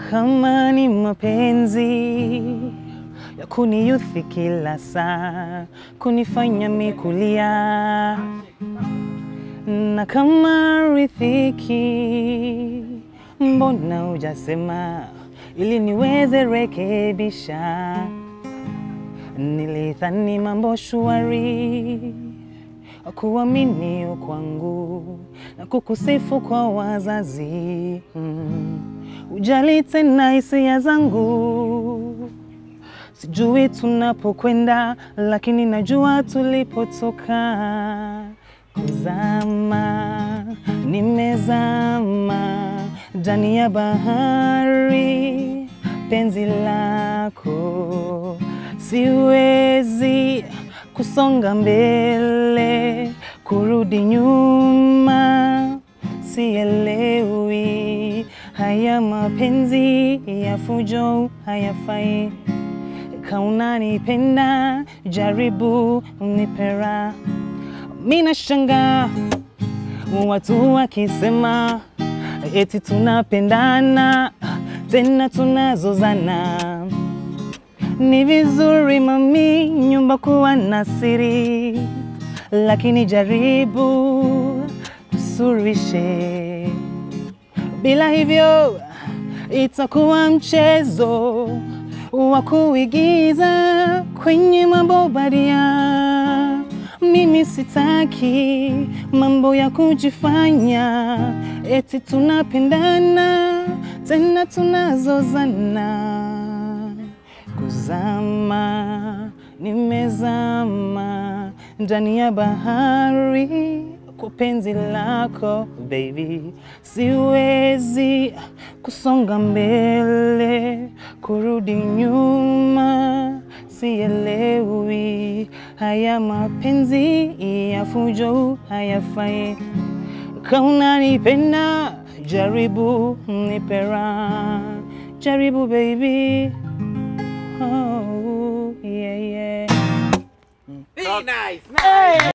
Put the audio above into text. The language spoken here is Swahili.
kama ni mapenzi ya kuniyuthi kila saa, kunifanya mikulia, na kama riziki, mbona hujasema ili niweze rekebisha? Nilidhani mambo shwari, kuamini kwangu na kukusifu kwa wazazi mm. Ujali tena hisia zangu, sijui tunapokwenda, lakini najua tulipotoka. Kuzama, nimezama ndani ya bahari, penzi lako siwezi kusonga mbele, kurudi nyuma, sielewi. Haya mapenzi ya fujo hayafai. Kaunanipenda, jaribu nipera. Mina shanga watu wakisema eti tunapendana tena tunazozana. Ni vizuri mami, nyumba kuwa na siri, lakini jaribu tusurishe. Bila hivyo itakuwa mchezo wa kuigiza kwenye mambo badia. Mimi sitaki mambo ya kujifanya eti tunapendana tena tunazozana. Kuzama, nimezama ndani ya bahari kwa penzi lako baby, siwezi kusonga mbele, kurudi nyuma, sielewi. Haya mapenzi ya fujo hayafai. Kaunanipenda, jaribu nipera, jaribu baby. Oh, yeah, yeah. Very nice. nice.